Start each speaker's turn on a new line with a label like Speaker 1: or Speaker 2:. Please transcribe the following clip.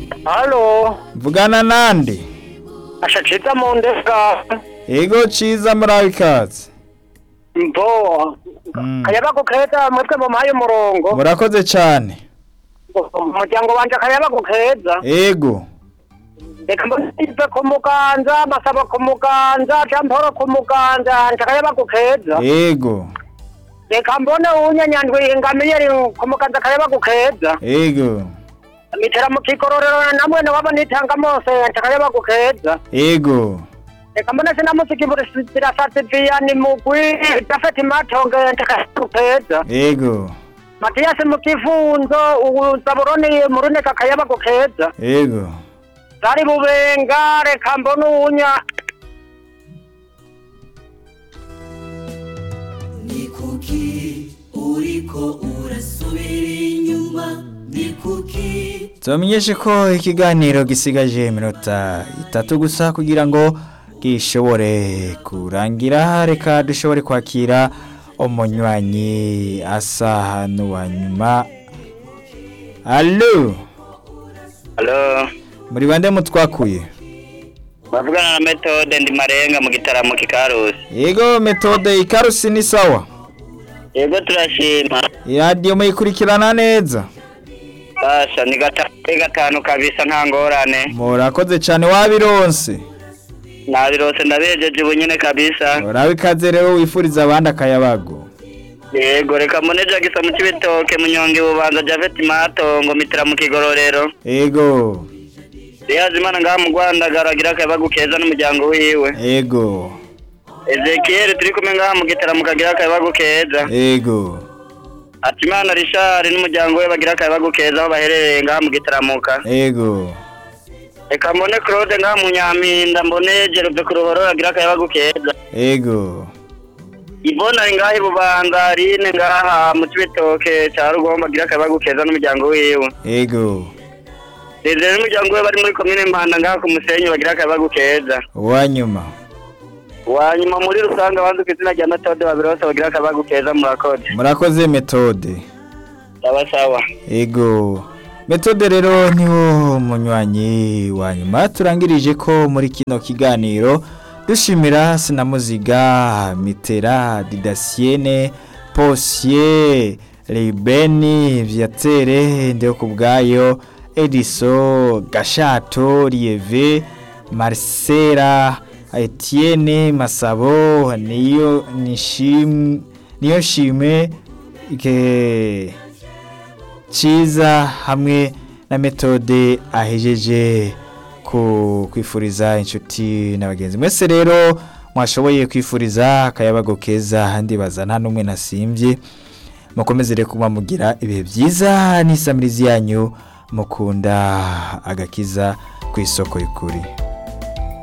Speaker 1: Halo,
Speaker 2: mvugana nande
Speaker 1: ashacitsa mu ndeka.
Speaker 2: ego ciza muraho ikaze
Speaker 1: Mbo.
Speaker 2: Mm.
Speaker 1: Kayabagu keza mwebwe mumaye umurongo.
Speaker 2: murakoze cane
Speaker 1: Umuryango wanje kayabagu keza.
Speaker 2: ego
Speaker 1: Reka mbonize ku muganza, masaba ku muganza, jamporo ku muganza, nje kayabagu keza.
Speaker 2: ego
Speaker 1: Reka mbone unyanyandwi ingamiyeri ku muganza kayabagu keza.
Speaker 2: ego
Speaker 1: Mitera mu kikororero namwe waba nitanga mose nje kayabagu keza.
Speaker 2: ego
Speaker 1: Reka mbone sinamuziki muri sirasatse viyani mugwi, Jafeti Matonge nje kayabagu keza.
Speaker 2: ego
Speaker 1: Matiyasi mu kifunzo ubu Zaburoni mu runeka kayabagu keza
Speaker 2: ego
Speaker 1: zari bubenga reka mbona uwunya
Speaker 3: ni kuki uriko urasubira inyuma ni kuki
Speaker 2: tubamenyeshe ko ikiganiro gisigaje iminota itatu gusa kugira ngo gishobore kurangira reka dushobore kwakira umunywanyi asa n'uwa nyuma alo
Speaker 4: Halo,
Speaker 2: muri bande mutwakuye
Speaker 4: bavugana na metode ndi marenga mu gitaramo kikarusi.
Speaker 2: yego metode ikarusi ni sawa
Speaker 4: Yego turashima.
Speaker 2: iradiyo muyikurikirana neza
Speaker 4: Basha ni gatanu kuri gatanu kabisa nta ngorane.
Speaker 2: murakoze cyane wabironse
Speaker 4: Nabirose ndabejeje ubu nyene kabisa.
Speaker 2: urabe ikaze rero wifuriza abandi akayabago
Speaker 4: Yego reka mbone Jagisa mu Cibitoke munyonge bubanza Javeti Matongo mitira mu kigororero.
Speaker 2: ego
Speaker 4: Riyazimana ngaha mu Rwanda garagira akayabagu keza n'umuryango wiwe.
Speaker 2: ego
Speaker 4: Ezekiel turi kumwe ngaha mu gitaramo kagira akayabagu keza.
Speaker 2: ego
Speaker 4: Hatimana Richard n'umuryango we bagira akayabagu keza aho baherereye ngaha mu gitaramuka.
Speaker 2: ego
Speaker 4: Reka mbone Claude ngaha mu Nyampinda mbone Jerove ku ruhoro agira akayabagu keza.
Speaker 2: ego
Speaker 4: Ivona ari ngaha i Bubanza Aline ngaha mu Cibitoke ca Rugomba agira akayabagu keza n'umuryango wiwe.
Speaker 2: ego
Speaker 4: Desire n'umuryango we bari muri komine Mpanda ngaha ku Musenyi bagira akayabagu keza.
Speaker 2: uwanyuma
Speaker 4: Wanyuma muri rusange abanzi ku izina rya Metode babirose bagira akayabagu keza murakoze.
Speaker 2: murakoze metode
Speaker 4: Sawa sawa.
Speaker 2: ego metode rero niwo munywanyi wa nyuma turangirije ko muri kino kiganiro dushimira sinamuziga mitera didasiene posiye ribeni viatere ndeho ku bwayo ediso gashato rieve marcela etienne masabo niyo nishim niyo shime ke cyiza hamwe na metode ahejeje ku kwifuriza inshuti na bagenzi mwese rero mwashoboye kwifuriza akayabago keza ndibaza nta n'umwe nasimbye mukomeze rero kuba mugira ibihe byiza n'isamirizi yanyu mukunda agakiza ku isoko y'ukuri